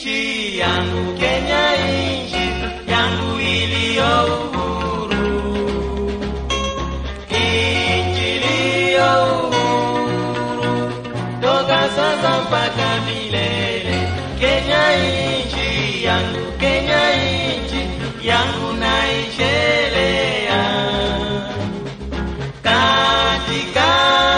nchi yangu Kenya, nchi yangu iliyo uhuru, nchi iliyo uhuru toka sasa mpaka milele. Kenya, nchi yangu, Kenya, nchi yangu naishelea katika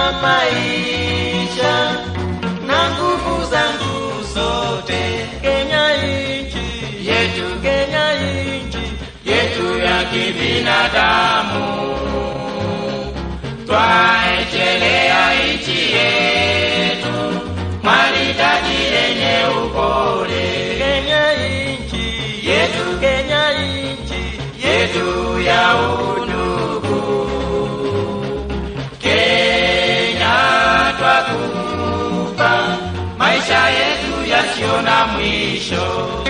maisha na nguvu zangu zote. Kenya nchi yetu, Kenya nchi yetu ya kibinadamu, twaechelea nchi yetu maridadi yenye upole. Kenya nchi yetu, Kenya nchi yetu ya udugu. Kenya twakupa maisha yetu yasiyo na mwisho.